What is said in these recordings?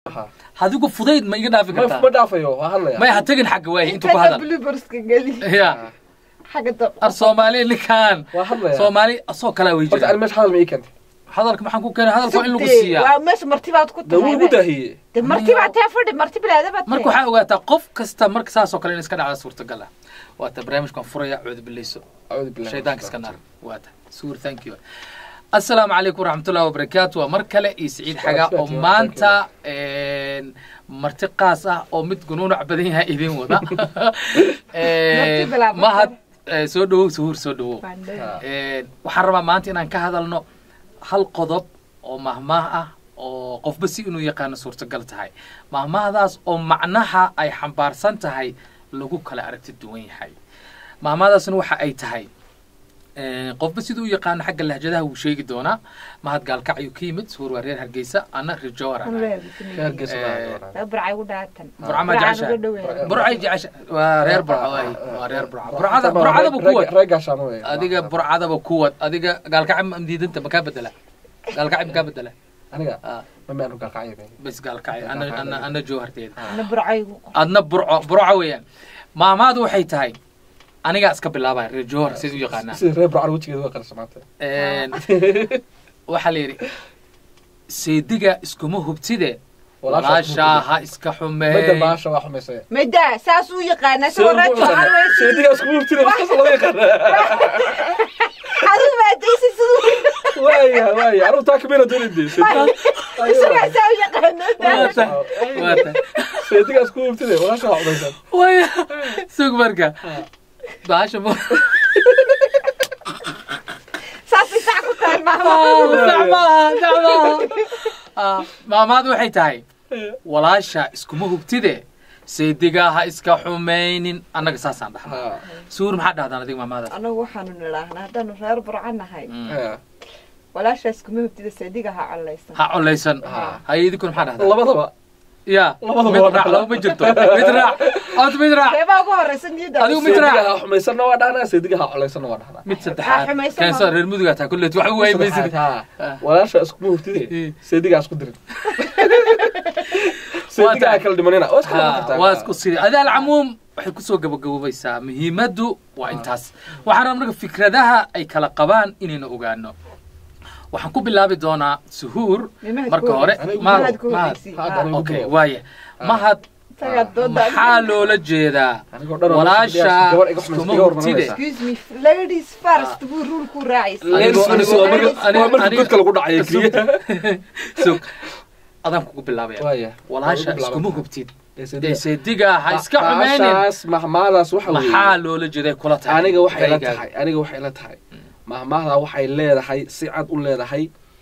Aha. adigu fudayd ma iga dhaafi ma ma kartaa dhaafayo waa hadlaya may ha tegin xagga waaye intuu ku intana hadal blueberska geli ya xagga dab ar soomaali ninkaan waa hadlaya soomaali asoo kalaa way horta jira ani meesha hadal ma ii keentay hadalka maxaan ku keenay hadalka waa in lagu Sugdee, siiyaa waa meesha martibaad ku da wuu igu tahay daahiyey de martibaad tee fadhi marti bilaadaba marka waxaa ogaataa qof kasta marka saasoo kale in iska dhacda suurtagal ah waata barnaamijkan furaya cuudu bileyso acuudu billahi shaydaanka iska naar waata suur thank you asalaamu calaykum waraxmatullahi wabarakaatu waa mar kale iyo siciid xaga oo maanta een, marti qaas ah oo mid gunuunac badan yahay idin wada Een, bilaab. mahad eh, soo dhawow suhuur soo dhawow Bandhe. Ah. Een, waxaan rabaa maanta inaan ka hadalno hal qodob oo mahmaah ah oo qofba si inuu yaqaano suurtagal tahay mahmaahdaas oo macnaha ay xambaarsan tahay lagu kala aragti duwan yahay mahmaahdaasna waxa ay tahay een, qofba siduu u yaqaano xagga lahjadaha wuu sheegi doonaa mahad gaalkacyuu ka yimid suhuur waa reer hargeysa ana rijowar Kan leeyahay bismillah. Reer Gees baa Eh, doonaa. Waa burcay ugu dhaatan Burca ma Burcaan jeceshahay? uga dhoweeya. burcay jecesha waa reer burco waay waa reer burco burcada burcadaba Reer- kuwad reer gaashaamo weeye. adiga burcadaba kuwad adiga gaalkacib ma diidanta makaa bedela gaalkacib makaa bedela aniga Ah, ma ma anu gaalkacyo bes gaalkacib ana ana ana jooharteeda Ana burcay ugu qor. adna burco burco weeyaan maamaadu waxay tahay anigaa iska bilaabaya reer joohar sida u yaqaanaa sida reer burcaan wejigeeda waa qarsa maanta Een, waxaa la yidhi seediga iskuma hubtide walaashaa ha iska mada xumeey baasha waa xumaysay Mada saas uu yaqaana soo rajo always. seediga isku hubtida saas loo yaqaana Adigu ma daysi siduu waaya waaya anigu taa kamina doonide isaga saa u yaqaana. Waata, waata. seediga isku hubtida walaasha waa xumaysan waya sug marka baasha mu Saas ay sax ku tahay maama. dacmaha dacmaha maamaadu waxay tahay walaasha iskuma hubtide seediga ha iska xumaynin annaga saasaan dhahnaa suur maxaa dhahdaan adiga maamaadaas Anagu waxaanu nidhaahnaa haddaanu reer burca nahay Mm. walaashaas kuma hubtida seediga ha collaysan. ha colaysan Ha. haye idinkuna maxaa dhahdaan labadaba ya Labadaba mid waa raac laba ma jirto mid raac od mid raac Reebaa ugu horreysa niyadda. Adigu mid seediga raac. ha xumaysanna waa dhahnaa seediga ha colaysanna waa dhahnaa mid saddexaad Ha, xumaysan keenso maaha. reer mudugaa taa kulleet wax u waymaysid Saddexaad, haa. walaasha iskuma hubtide Eh. seediga ha isku dirin seediga ha kala dhimanina waa iska Ha, kartaa. waa isku sida adi alcamuum waxay kusoo gabagaboobaysaa muhiimaddu waa intaas waxaan rabaa marka fikradaha ay kala qabaan inaynu ogaano waxaan ku bilaabi doonaa suhuur Nimahad marka ku hore horreysay. mahad Nimahad ku mahad horreysay. Hadda anigu okay bilow. waaya mahad Isagaa dooda. maxaa loola jeedaa Anigoo dhan oo walaasha gabadh iga xumaysa, iskuma iga hubtide hormarinaysa. Excuse me, ladies first buu rulku raacaysa. Anigu- Ladies anigu- waa marka- anigu- waa marka anigu- godka lagu dhacayo keliya. sug adaan kugu bilaabaya Waaya. walaasha Waa iskuma ugu hubtid Ee, dee seediga. seediga ha iska Ba- xumeynin baashaas mahmaadaas waxa weeye maxaa loola jeeday kula tahay aniga waxay la Raygaaga. tahay aniga waxay la tahay mahmaahda waxay leedahay si cad u leedahay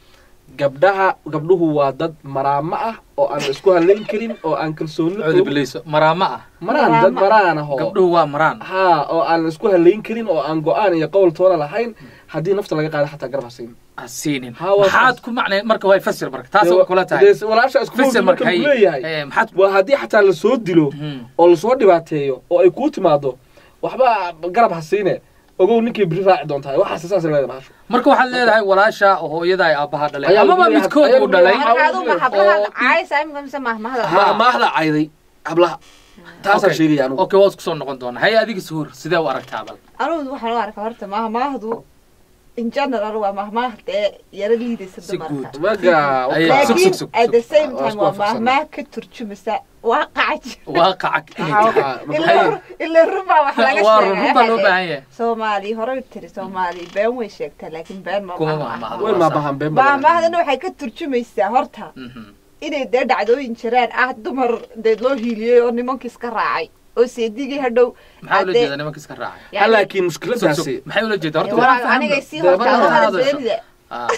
gabdhaha gabdhuhu waa dad maraamo ah oo aan la isku halayn karin oo aan kalsooni cuudi bileyso maraama ah maraan dad maraan ah oo gabdhuhu waa maraan haa oo aan la isku halayn karin oo aan go-aan iyo qowl toona lahayn haddii nafta laga qaado xataa garab hasiin ha siinin Ha, waa maxaad taas. ku macnay marka way fasir marka taas waa kula tahay Dee walaasha isku fasir marka marka hay uu leeyahay Eh, maxaad waa haddii xataa lasoo dilo Mhm. oo lasoo dhibaateeyo oo ay kuu timaado waxba garab hasiine ogow ninkii biri raaci doontahay waxaas saas leedahay bahashu marka waxaad leedahay walaasha hooyada ay aabbaha dhalay Ayaa amaba lagu leeyahay- midkood ayaa uu lagu dhalay leeyahay- Marka adigu ma hablaha Oo- caaysa imika mise mahmahda. Ha. mahmaahda cayday hablaha taasaan Okay. sheegaya anugu okay waa isku soo noqon doonaa hay adiga suhur sidee u aragtaa bal Anigu waxaan u arkaa horta mahmahdu in general waa mahmahda ee yara liidaysa Si dumarka. guud. maga Ay, wakaa- sug, laakiin sug, at the same Waa time isku waa waafaqsan. mahmah ka turjumasa waaqaca waaqaca inay Waxaa- tahay waxaa- ila ila runbaa wax laga waa sheegay run baa loo baahan yahay soomaali horey tiri soomaali been way sheegtaa laakiin been ma Kuma maaha. mahmahdo. way maabahan been badan. mahmahdana waxay ka turjumaysaa horta Mhm. inay dee dhacdooyin jiraan ah dumar dee loo hiiliyey oo nimankii iska raacay oo seedigii hadhow maxaa ula Hadee- jeedaa nimanka iska raacay Ha, yani- laakiin Sug, mushkiladaasi sug. maxay ula jeedaa horta walaal, waan fahamna. anigay sii Dee, horta marka hadal hadasho. beenida Ah.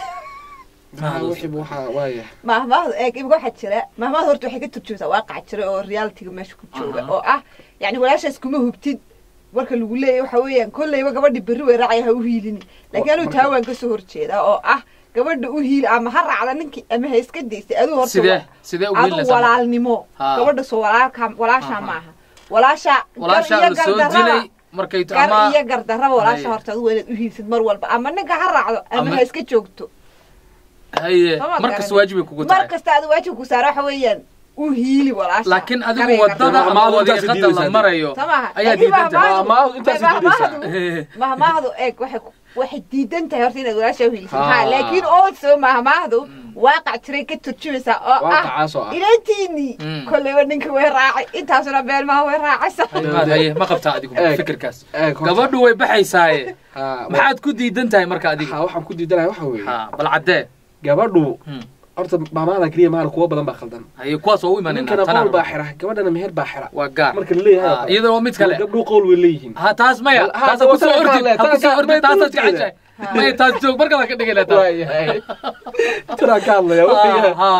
Maxaa wixii buu waxaa waaya mahmahda eeg imika waxaa jira mahmahda horta waxay ka turjumaysaa waaqaca jira oo realityga meesha ku jooga Aha. oo ah yani walaashaas kuma hubtid marka lagu leeyahy waxa weeyaan kolleyba gabadhi berri way raacaya ha u hiilini laakiin anuu marka- taa waan kasoo horjeedaa oo ah gabadha u hiili ama ha raacda ninkii ama ha iska daystay aduu horta sidee sidee u adu wiilinaysaa walaalnimo Ha. gabadha soo walaalka walaasha Aha. maaha walaasha walaashaa gar la soo gardarraba- dilay markay t- gar ama iyo gardarraba walaasha Haye. horta adu waa inaad u hiilsid mar walba ama ninka ha raacdo ama Ama- ha iska joogto haye Sama markas garanin. waajibay kugu mar tahay kasta adu waajib ku saara waxa weeyaan u hiili walaasha laakiin adigu Garayga wadada rabo. ama Mahmaahdu intaas wadiiqada la diidaysaa. marayo Soo maaha? ayaa Laakiin diidan tahay mahmaahdu- Mahmaahdu intaas diidaysaa. mahmaahdu- mahmaahdu eeg waxay waxay diidan tahay horta inaad walaasha u hiilisid Ah. ha laakiin also mahmaahdu waaqac jiray ka turjumaysaa oo ah waaqacaas oo ah ilantiinii Mm. kolleyba ninka way raacay intaasuna beelmaha way raacaysa Maad haye ma qabtaa adigu Eeg. fikirkaas Eeg, horta. gabadhu way baxaysaaye Ha, maxaad ku diidan tahay marka adiga ha, waxaan ku diidanahay waxa weeye ha bal caddee gabadhu Hmm. horta maamaada keliya maana kuwa badan baa khaldan haye kuwaas oo u imanayna ninkana qowl tanaan baa xira gabadhana meher baa xira waa gaar marka la leeyahay Ah, iyadana waa mid kale gabdhu qowl way leeyihiin ha taas maya Ha, taas taas ha kusoo waa ordi taas- ha kusoo taas- ordi taas- taasaad taas- jeceshahay Ha. maya taas joog markala ka dhigayna taas waayahay tanaa ka hadlaya Ha, wuxuu ha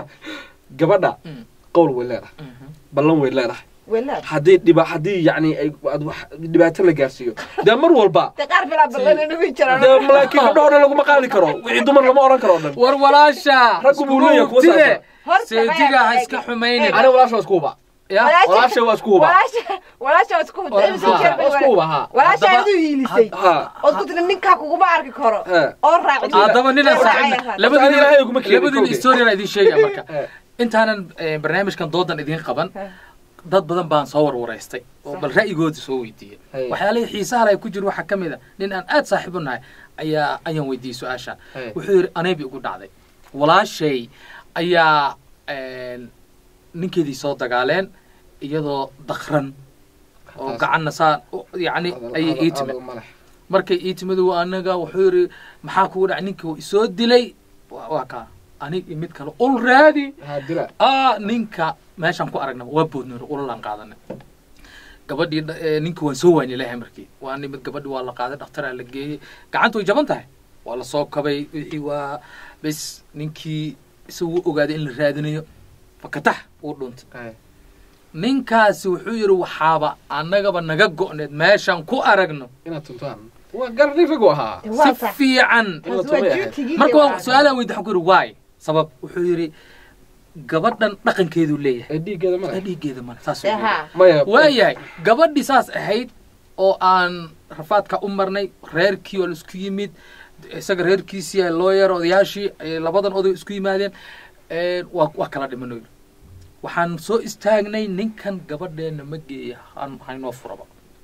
gabadha Mm. qowl way leedahay Mhm. ballan way leedahay walaad haddii dhiba haddii yacni ay aad wax dhibaato la gaarsiiyo dee mar walba de qaar bilaa ballan nagu jiraan dee malaakiin gabdhaho dhan laguma qaadi karo wixii dumar lama oran karo o dhan war walaasha Raggu buu leeyahay kuwa iskugu saasa. tide. Horta seediga ha maya, iska eeg, xumaynin eeg. aniga walaasha waa isku huba ya walaasha waa isku huba walaasha walaasha waa isku Walaasha- hubta Ha, waa isku huba ha walaasha Haddaba- aad u hiilisay ha ood ku tiri ninkaa kuguma arki karo ha oo raaci haddaba ninaan Raacaya, saaxiibna raacaya. labadiin Ilaahay kuma keenin labadiin kowdee. historiana idin sheegaya marka ha intaanan eh, barnaamijkan doodan idiin qaban Ha. dad badan baan soo warwaraystay oo Sax. bal ra'yigooda soo weydiiyey Hey. waxyaalihii xiisaha leh ku jira waxaa ka mid a nin aan aad saaxiib u nahay ayaa ayaan weydiiyey su-aasha Hey. wuxuu yidhi aneebi ugu dhacday walaashay ayaa een, ninkeedii soo dagaaleen iyadoo dakran oo Taas- gacanna saa u- yacni hadal- ayay hadal- ii timid hadal ma leh. markay ii timid waa anaga wuxuu yidhi maxaa kugu dhacay ninka wuu isoo dilay waa waa kaa anig iyo mid kale ul raadi ha dila ah ninka meeshaan ku aragna waa boodnoor ulalaan qaadanay gabadhii dha- ee, ninka waan soo waani lahay markii waa nimid gabadhii waa la qaaday dhakhtaraa la geeyey gacanta way jaban tahay waa la soo kabay wixii waa bes ninkii isagu ogaaday in la raadinayo fakatax uu dhuntay Hey. ninkaasi wuxuu yidhi waxaaba annagaba naga go'need meeshaan ku aragno inaad tuntaan waa gar nin ragu ahaa Waa si sax. fiican in la Taas waa tumay ahayd. duty-gii marka waa- waa su-aalaan weydi waxaan ku yidhi waay sabab wuxuu yidhi gabadhan dhaqankeeduu leeyahay ee dhiiggeeda ma ee leh dhiiggeeda male saas Ee, ha. maya waayahay gabadhii saas ahayd oo aan rafaadka u marnay reerkii oo la isku yimid isaga reerkiisii ay looyar odayaashii ay labadan oday isku yimaadeen ee, waa waa kala dhimano yidhi waxaan soo istaagnay ninkan gabadheena ma geeya han- haynoo furaba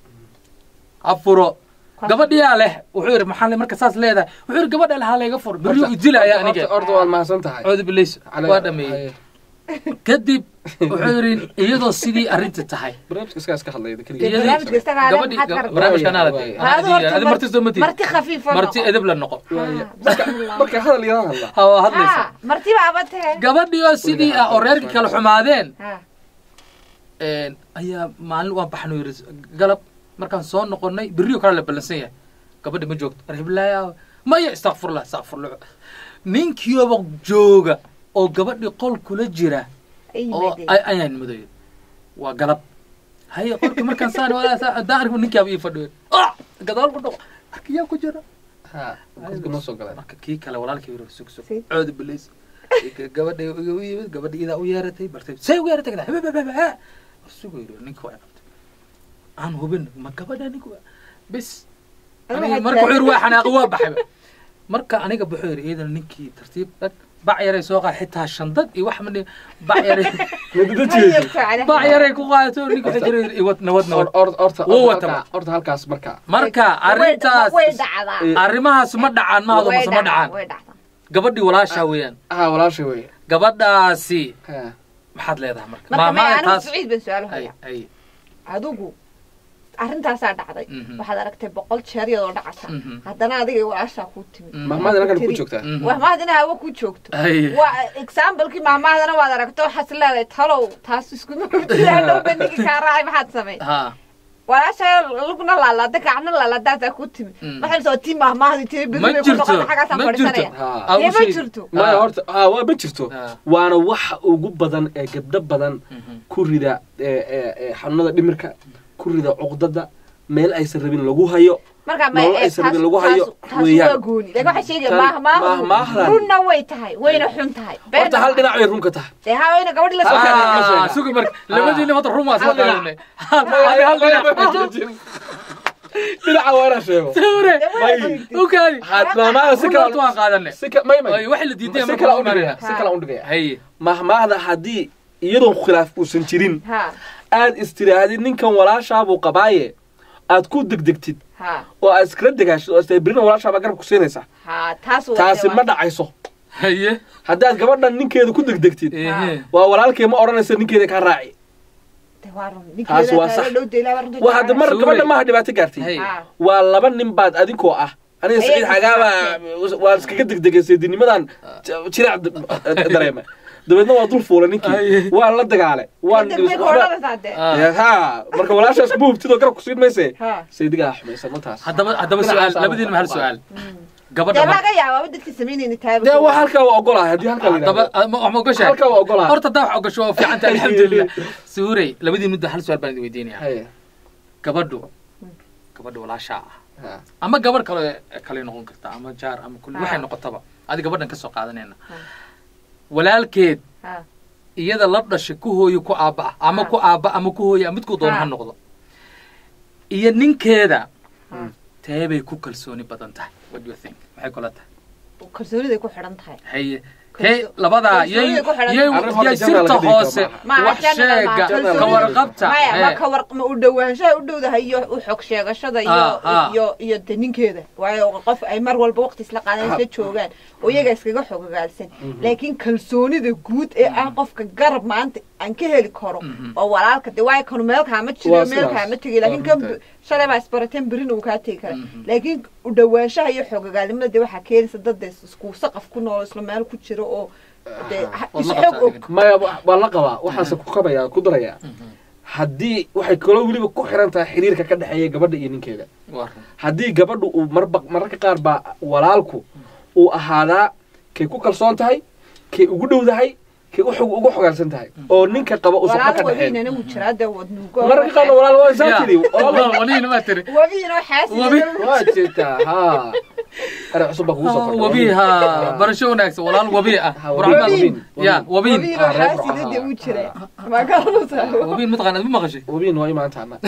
ha furo gabadhiyaa leh wuxuu yidhi maxaa le marka saas leedahay wuxuu yidhi gabadha leh ha layga furo beryo u dilaya Horta- aniga horta waad mahadsan tahay coodu bilays Cali- waa dhameeyey kadib wuxuu yidhi iyadoo sidii arrinta tahay barnaamijka iskaas ka hadlaya Dee keliya iyadii- barnaamijka isaga ale gabadhii maxaad ka rabtaa? barnaamijka anaa la Waay, dee waay. Haadu horta adi marti soo matid marti khafiifa marti noqo. edeb la noqo Waaya. Ha, marka bismillah. marka hadal yadan hadla ha waa hadlaysa Ha, marti baaba tahe gabadhii oo sidii ah oo reerkii kala xumaadeen Ha. een, ayaa maalin waan baxno yidhi galab markaan soo noqonnay berriyo kale la ballansan yahay gabadhi ma joogto arhiblaya maya istakfurlah istakfurlah ninkiiba jooga oo gabadhii qol kula jira Ay, oo madey. ay- ayaan nimaday waa galab haye qolkii markaan saan haddaan arko ninkaaba ii fadhiyo ah gadaal ku dhaqo arkiyaa ku jira ha qofka noo soo galeen marka kii kale walaalkii yiri sug sug Si. cooda bilays gabadha iga u yimid gabadha idaa u yeeratay bartay say u yeeratay kada hebebebe sugu yiri ninka waa qabtay aan hubin ma gabadha ninka waa bis aniga marka wuxuu yiri waa xanaaqi waa baxay marka aniga wuxuu yiri iidan ninkii tartiib dhag bac yaray soo qaad xitaa shandad iyo wax mani bac yaray bac yaray ku qaadato ninka wuxuu jiri iwad nawad nawad horta Wuu wata horta horta halkaas marka marka arrintaas way dhacdaa arrimahaas ma dhacaan mahado Way mase ma dhacdaa, dhacaan way dhacdaa gabadhii walaashaa weeyaan ha walaasha wey gabadhaasi ha maxaad leedahay marka marka may anigu taas saciid baan su-aal ay haya ay adigu arrintaasaa dhacday Mhm. waxaad aragtay boqol jeer iyadoo dhacasa Mhm. haddana adiga iyo walaashaa kuu timid Mhm. mahmaad halkan ku joogtaa Mhm. mahmaad inaa hawa ku joogto ay waa examplekii mahmaadana waad aragto waxaad leedahay talow taas iskuma hurtidaadhow bandhigi kaa raacay maxaad samay ha walaasha lugna laalaada gacna laaladaasaa ku timid Mm. maxay soo tii mahmaahdi tiri ma beri bay ku jirto noqota xaggaasaan ma jirto fadhiisanaya Ha. Aa, Dee u ma sheeg. jirto. maya Ah. horta ha waa ma jirto Ah. waana waxa ugu badan ee gabdho badan Mhm. ku rida ee, ee, ee, xanuunada dhimirka ku rida cuqdada meel aysan rabin lagu hayo marka Nolol ma aysan rabin lagu hayo taas weeyaan. waa gooni laakiin waxay sheegaya Tan- mahmaahdu mahmaahdan. runna way tahay wayna xun tahay horta hal dhinac bay runka tahay dee haa wayna gabadhi la Halkan soo idinka Ah, sheega. sugi marka labadiina wada rumaas Hal la dhinac. qaadanay hal hal dhinac dhinaca waa inaan sheego sawire ukaadi mahmaahda si runta waan kala qaadanay si ka may may ay wax la diiday si kala u dhigaya si kala u dhigaya haye mahmaahda haddii iyadoon khilaaf uusan jirin ha aad istiraadid ninkan walaashaabuu qabaaye aad ku degdegtid ha oo aad iskala degaashid oo istabirina walaashaabaa garab ku siinaysa ha taas waa- taasi ma dhacayso haye haddaad gabadhan ninkeeda ku degdegtid ehe waa walaalkee ma odhanaysa ninkeeda kaa raaci De waa run. Taas Ninkeeda waa kaaga sax. dhow dee ilaa waa runta waa hadda mar Suuray. gabadha maaha dhibaato gaartay Hey. Ha. waa laba nin baad adinkoo ah aniga Ayay saciid is xagaaba waan iskaga degdegay seedinimadan jirac dareema dabeedna waa dul fuulay ninkii Ay. waan la dagaale waan Kadib bay ku odhanaysaa dee. Ah. ha marka walaashaas kuma hubtidoo garab kusiin mayse Ha. saydigaa xumaysan mataas haddaba haddaba Dhinacaas su-aal aan labadiinaba hal ku su-aal Dee gabadha mar- laga yaabaa dadkii samaynayna taaba dee waa halkaa waa ogolahay haddii halkaa la haddaba yidhahdo ma- wax ma ogashahay halkaa waa ogolahay horta haddaa wax ogasho waa fiicanta alxamdulilah suurey labadiin midba hal su-aal baan idin weydiinaya Haya. gabadhu gabadha walaashaa ah Ha. ama gabarh kale kale noqon karta ama jaar ama kulli Ah. waxay noqotaba adi gabadhan kasoo qaadanayna Ah. walaalkeed Ha. iyada la dhashay ku hooyo ku aabba ah ama Ah. ku aabba ama ku hooyo midkuu doona Ah. ha noqdo iyo ninkeeda Ah. teebay ku kalsooni badan tahay what do you think maxay kula tahay kalsooniday ku xidhan tahay haye Kalso- hey labadaa yay kalsoonida ku xidhan yay tahay. Arrin horta yay general sirta laga dhigi karo hoose maaha. wax Maaha, general sheega maaha. ka Kalsoonida- warqabta maya ma Hey. ka war ma u dhawaanshaha u dhowdahay iyo u xog sheegashada iyo Ah, ah. iyo iyo de ninkeeda waayo qof ay mar walba waqti isla qaadan isla joogaan oo iyaga iskaga xogogaalsan laakiin kalsoonida guud ee ah qofka garab maanta aan ka heli karo Mhm. waa walaalka de waayo kanu meel kaama Waa jiro sidaas. meel kaama tegi laakiin Waa kan runta. shalay baa isbarateen berina uu kaa tegi kara Mhm. laakiin u dhawaanshaha iyo xogogaalnimada de waxaa keenaysa dad de isku saqaf ku nool isla meel ku jiro oo de Waad is la xog qabtaa og adiga. maya wa- waa la qabaa waxaase ku kabayaa ku darayaa haddii waxay kaloo weliba ku xiran tahay xiriirka ka dhexeeya gabadha iyo ninkeeda Waa run. haddii gabadhu uu marba mararka qaar baa walaalku uu ahaadaa kay ku kalsoon tahay kay ugu dhowdahay kay u xog- ugu xogaalsan tahay oo ninka qaba uusan walaal ka dhexeen wabiinana wuu jiraa de wadnuugo mararka qaarna walaal waa isaa Ya. tiri walaal waliina maa tiri wabiina waxaas Wabi. waa jirtaa ha erey cusub baa kugu soo kordhay wabi ha barasho wanaagsan walaal wabi ah Ha, Burcad baa- wabiin. ya wabiin wabiina Ah, reer waxaas Burco, idade ah. wuu jiraa magaaladaa wabiin mataqaanad ma maqashay wabiin waa imaantaana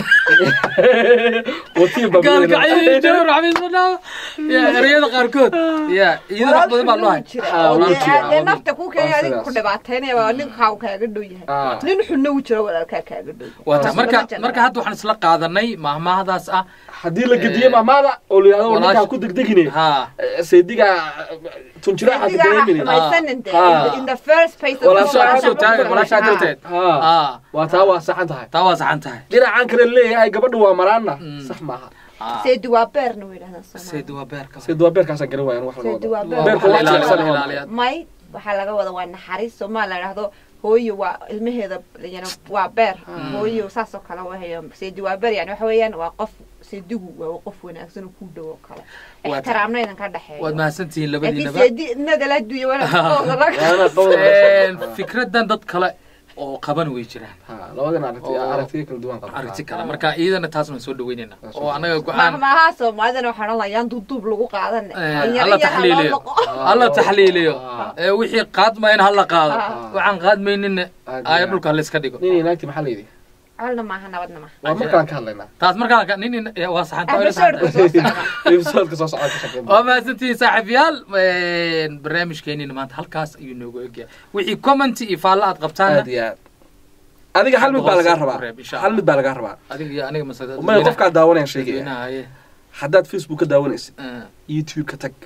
watiin baa gaalkacyo jawr xabiis madhaa ya ereyada qaarkood ya iyada wax badan baa loo hay Ah, wuu jiraa, dee wabiin. nafta ku keenay Waa adiga ku sidaas. dhibaataynaya waa ninkaa uu kaaga dhow yahay Ah. nin xunna wuu jira walaalkaa kaaga dhow waata Waa marka laba jeer. marka hadda waxaan isla qaadanay mahmahdaas ah haddii la gediye maamaada oo la yidhahdo war ninkaa ku degdegine ha saydiga tunjiraha Adiga ha dareemine xumaysanin dee. Ah. In the- in the first place Walaasha walaasha kasoo ku taagan xidhan. walaashaa Ah. darteed ha ah waa taa waa saxan tahay taa waa saxan tahay dhinacan kale leeyahay gabadhu waa maraana Mm. sax maaha Ah. seedi waa beerna way yidhahdaan Soomaalidu. seedi waa beerka sayid waa beerkaasaan garan waayan wax laga Sayid wado waa beerka beer. wax Ilaaliya, jilicsan waa ilaaliya. may waxaa laga wada waa naxariis somaa la idhaahdo hooyo waa ilmaheeda yani waa beer hooyo saasoo kale wahayo seedi waa beer yani waxa weeyaan waa qof seedigu waa qof wanaagsan oo ku dhow oo kale Waa ixtiraamna idan ka dhexeeyo waad mahadsantihiin laakiin labadiinaba seedi inaga la duya Waana wanaag qowda fikradan dad kale oo qaban way jiraan ha labadan aragti Oo. aragtiyo kala duwan qaba aragti kale marka iyadana taas waan soo dhaweynayna Waa soo oo anaga go-aan mahmaha soomaalidana waxaan odhan lahaa duuduub lagu qaadan Eh, alla taxliiliyo alla taxliiliyo Ah. ee wixii qaadmayna hala qaado Ah. waxaan qaadmayninna Aad aaya iyo dhulka layska dhigo nin iyo naagti maxaa la yidhi colna maaha nabadna maaha waa markaan ka hadlaynaa taas markaa ka- nin in- eh, waa saxanta waa ila episodeka saxanta. soo socda episoodka soo socda ka shaqeyn waa mahadsantihiin saaxiibayaal barnaamijkeenina maanta halkaas ayuu noogu egyahay wixii commenty iyo faallo aad qabtaana aad iyo aad adiga hal mid baa lagaa rabaa Reeb, insha hal mid baa lagaa rabaa adiga iyo aniga mase maya qofkaa daawanaya sheegaya dadweynaha haye haddaad facebook ka daawanaysid Eh, youtube ka tag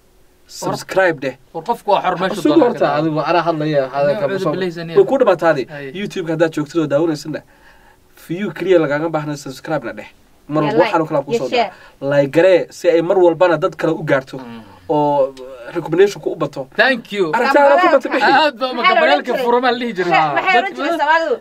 subscribe dheh war qofku waa xor meesha sug doonaa horta ka adigu anaa hadlaya Aniga cudur bilaysan way ku dhamaataadi Ay. youtube haddaad joogtid oo daawanaysidna view keliya lagaaga baahna subscribe na dheh mar Yeah, walba like, waxaan kala kusoo iyo share. like garee si ay mar walbana dad kale u gaarto Mm. oo recommendationku u bato thank you aragtaada ku bata bixi aad ba Maxaa la gabalaalka odhan jiray? furamaa la dhihi jiray maxay oran jireen soomaalidu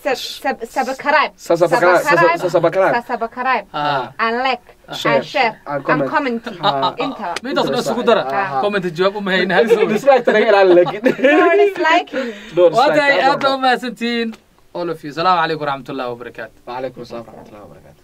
subscribe Subscribe, subscribe subscribe. subscribe Ah. and like Share. and share And and comment. comment Ah, ah, intaba midaas dhan isugu dara Ah. comment jawaab uma hayna dislike naga ilaali laakiin no disliking No dislike, waatahay aad aad baa baa- umahadsantihiin all of you asalaamu calaykum waraxmat ullahi wabarakaatu وعليكم السلام ورحمة الله وبركاته